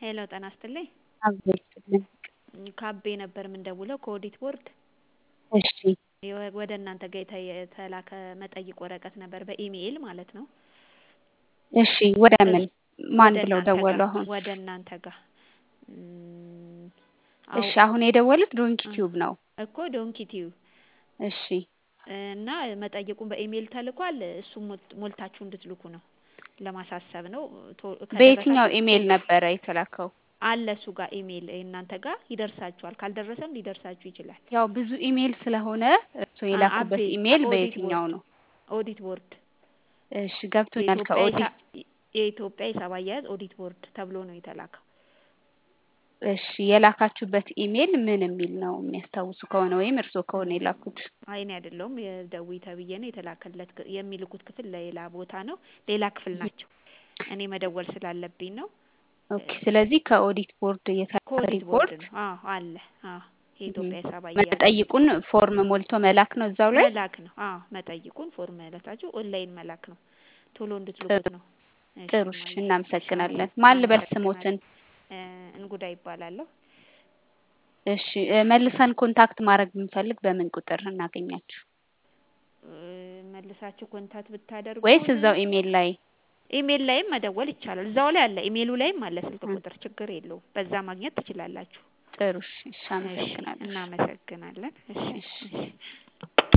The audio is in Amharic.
ሄሎ ጤና ይስጥልኝ አብሮ ይስጥልን ከአቤ ነበር ምደውለው ከኦዲት ቦርድ እሺ ወደ እናንተ ጋ የተላከ መጠይቅ ወረቀት ነበር በኢሜይል ማለት ነው እሺ ወደ ምን ማን ወደ ብለው እናንተ ደወሉ ጋ አሁን ወደ እናንተ ጋ እሺ አሁን የደወሉት ዶንኪ ቲዩብ ነው እኮ ዶንኪ ቲዩብ እሺ እና መጠይቁን በኢሜይል ተልኳል እሱን ሞልታችሁ እንድትልኩ ነው ለማሳሰብ ነው ቶ- በየትኛው ከደረሳችሁ ኢሜይል ነበረ የተላከው አለ እሱ ጋር ኢሜይል እናንተ ጋር ይደርሳችኋል ካልደረሰም ሊደርሳችሁ ይችላል ያው ብዙ ኢሜይል ስለሆነ እርስዎ አ- የላኩበት አቤ ኢሜይል ኦዲት በየትኛው ቦርድ ነው ኦዲት ቦርድ እሺ ገብቶኛል የኢትዮጵያ ከኦዲት ሂሳ- የኢትዮጵያ ሂሳብ አያያዝ ኦዲት ቦርድ ተብሎ ነው የተላከው እሺ የላካችሁበት ኢሜይል ምን የሚል ነው የሚያስታውሱ ከሆነ ወይም እርስዎ ከሆነ የላኩት አይ እኔ አይደለሁም የደዊ ተብዬ ነው የተላከለት ክ- የሚልኩት ክፍል ሌላ ቦታ ነው ሌላ ክፍል ናቸው እኔ መደወል ስላለብኝ ነው ኦኬ ስለዚህ ከኦዲት ቦርድ የተላከ ከኦዲት ቦርድ ሪፖርት ነው አዎ አለ አዎ የኢትዮጵያ ሂሳብ አያያዝ መጠይቁን ፎርም ሞልቶ መላክ ነው እዛው ላይ መላክ ነው አዎ መጠይቁን ፎርም መለታችሁ ኦንላይን መላክ ነው ቶሎ እንድትልኩት ነው እሺ ጥሩ እሺ እማዬ፣ እሺ እናመሰግናለን አመሰ- ማን ልበል አመሰግናለሁ ስሞትን እ እንጉዳ ይባላለሁ እሺ እ መልሰን ኮንታክት ማድረግ ብንፈልግ በምን ቁጥር እናገኛችሁ እ መልሳችሁ ኮንታክት ወይስ ብታደርጉን እዛው ኢሜይል ላይ ኢሜይል ላይም መደወል ይቻላል እዛው ላይ አለ ኢሜይሉ ላይም አለ ስልክ እ ቁጥር ችግር የለውም በዛ ማግኘት ትችላላችሁ ጥሩ እሺ እሺ እሺ አመሰግናለሁ እናመሰግናለን እሺ እሺ እሺ